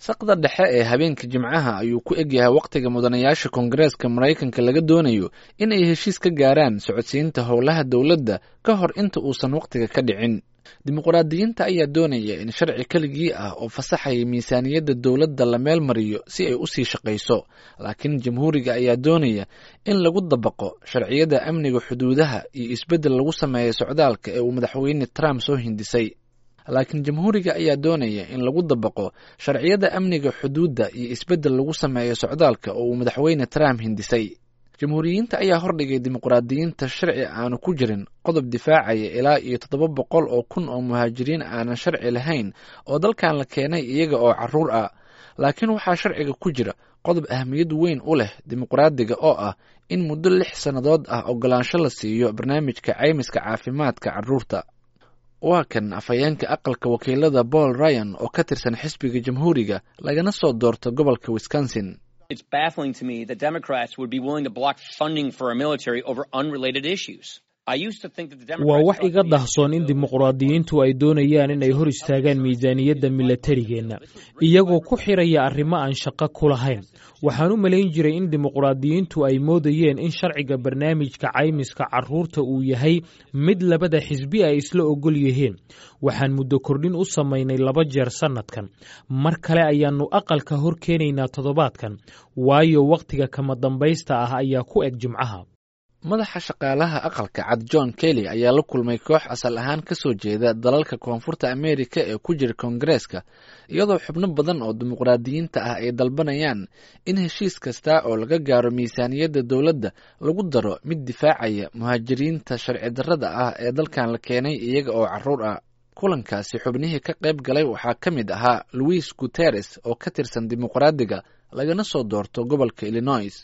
saqda dhexe ee habeenka jimcaha ayuu ku egyahay wakhtiga mudanayaasha koongareeska maraykanka laga doonayo in ay heshiis ka gaaraan socodsiinta howlaha dowladda ka hor inta uusan wakhtiga ka dhicin dimuqraadiyiinta ayaa doonaya in sharci keligii ah oo fasaxaya miisaaniyadda dowladda la meel mariyo si ay usii shaqayso laakiin jamhuuriga ayaa doonaya in lagu dabaqo sharciyada amniga xuduudaha iyo isbeddel lagu sameeya socdaalka ee uu madaxweyne trump soo hindisay laakiin jamhuuriga ayaa doonaya in lagu dabaqo sharciyada amniga xuduudda iyo isbeddel lagu sameeyo socdaalka oo uu madaxweyne trump hindisay jamhuuriyiinta ayaa hordhigay dimuqraadiyiinta sharci aanu ku jirin qodob difaacaya ilaa iyo toddoba boqol oo kun oo muhaajiriin aanan sharci lahayn oo dalkan la keenay iyaga oo caruur ah laakiin waxaa sharciga ku jira qodob ahmiyad weyn u leh dimuqraadiga oo ah in muddo lix sannadood ah ogolaansho la siiyo barnaamijka caymiska caafimaadka carruurta waa kan afhayeenka aqalka wakiilada paul ryan oo ka tirsan xisbiga jamhuuriga lagana soo doorto gobolka wisconsin It's baffling to me that Democrats would be willing to block funding for our military over unrelated issues. I used to think that the Democrats waa wax iga dahsoon in dimuqraadiyiintu ay doonayaan inay hor istaagaan miisaaniyadda milatarigeenna iyagoo ku xiraya arrimo aan shaqo ku lahayn waxaan u malayn jiray in dimuqraadiyiintu ay moodayeen in sharciga barnaamijka caymiska carruurta uu yahay mid labada xisbi ay isla ogol yihiin waxaan muddo kordhin u samaynay laba jeer sannadkan mar kale ayaannu aqalka hor keenaynaa toddobaadkan waayo wakhtiga kama dambaysta ah ayaa ku eg jimcaha madaxa shaqaalaha aqalka cad john kelly ayaa la kulmay koox asal ahaan ka soo jeeda dalalka koonfurta ameerika ee ku jira koongareeska iyadoo xubno badan oo dimuqraadiyiinta ah ay dalbanayaan in heshiis kasta oo laga gaaro miisaaniyadda dowladda lagu daro mid difaacaya muhaajiriinta sharci darrada ah ee dalkan la keenay iyaga oo carruur ah kulankaasi xubnihii ka qayb galay waxaa ka mid ahaa louis guteres oo ka tirsan dimuqraadiga lagana soo doorto gobolka illinois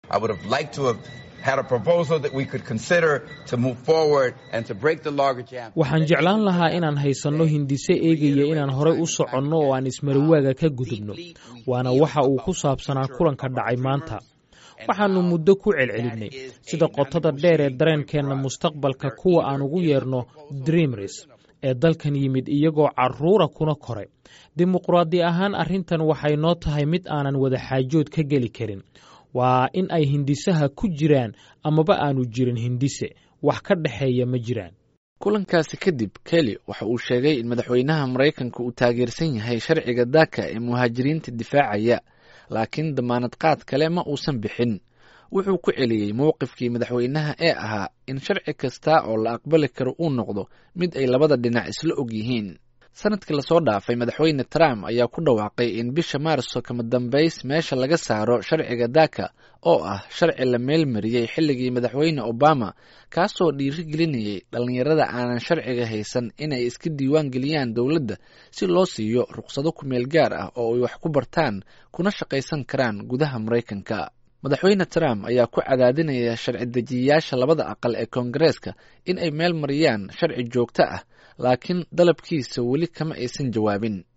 waxaan jeclaan lahaa inaan haysanno hindise eegaya inaan horey u soconno oo aan ismarawaaga ka gudubno waana waxa uu ku saabsanaa kulanka dhacay maanta waxaannu muddo ku celcelinnay sida qotada dheer ee dareenkeenna mustaqbalka kuwa aan ugu yeerno dreamres ee dalkan yimid iyagoo carruura kuna koray dimuqraadi ahaan arrintan waxay noo tahay mid aanan wada xaajood ka geli karin waa in ay hindisaha ku jiraan amaba aanu jirin hindise wax ka dhexeeya ma jiraan kulankaasi kadib kelly waxa uu sheegay in madaxweynaha maraykanka uu taageersan yahay sharciga daaka ee muhaajiriinta difaacaya laakiin damaanad qaad kale ma uusan bixin wuxuu ku celiyey mowqifkii madaxweynaha ee ahaa in sharci kasta oo la aqbali karo uu noqdo mid ay labada dhinac isla og yihiin sanadkii lasoo dhaafay madaxweyne trump ayaa ku dhawaaqay in bisha maarso kama dambays meesha laga saaro sharciga daaka oo ah sharci la meelmariyey xilligii madaxweyne obama kaasoo dhiirigelinayay dhallinyarada aanan sharciga haysan inay iska diiwaan geliyaan dowladda si loo siiyo ruqsado kumeel gaar ah oo ay wax ku bartaan kuna shaqaysan karaan gudaha maraykanka madaxweyne trump ayaa ku cadaadinaya sharci dejiyayaasha labada aqal ee koongareeska in ay meel mariyaan sharci joogto ah laakiin dalabkiisa weli kama aysan jawaabin